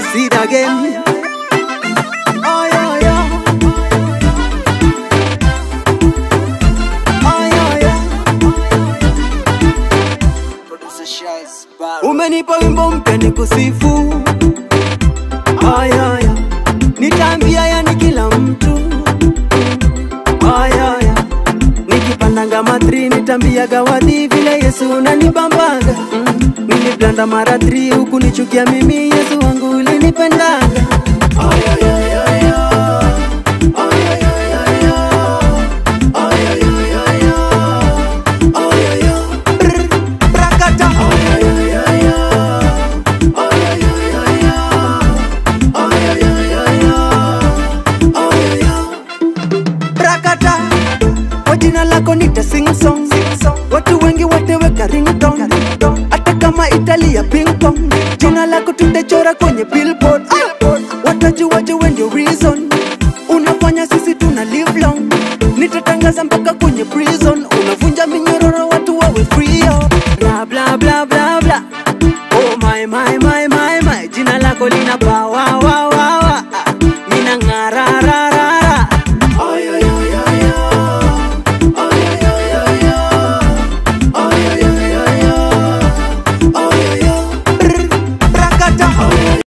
succeed again. Oh, yeah, yeah. Oh, yeah, yeah. Umenipa wimbo mpya ni kusifu ayaya, nitaambia yani kila mtu ayaya, nikipandanga matri nitambiaga wadhi vile Yesu unanibambaga mm. Niliblanda mara tri huku nichukia mimi Yesu wangu ulinipendaga ayayayaya ayayayaya ayayayaya ayaya brr brakata ayayayaya ayayayaya ayayayaya ayaya brakata kwa jina lako nita sing song watu wengi wateweka ringtone hata kama italia ping pong jina lako tutachora kwenye billboard Ah! watajuaje we ndio reason unafanya sisi tuna live long nitatangaza mpaka kwenye prison unavunja minyororo watu wawe free oh. bla bla bla bla bla oh my my my my my jina lako lina power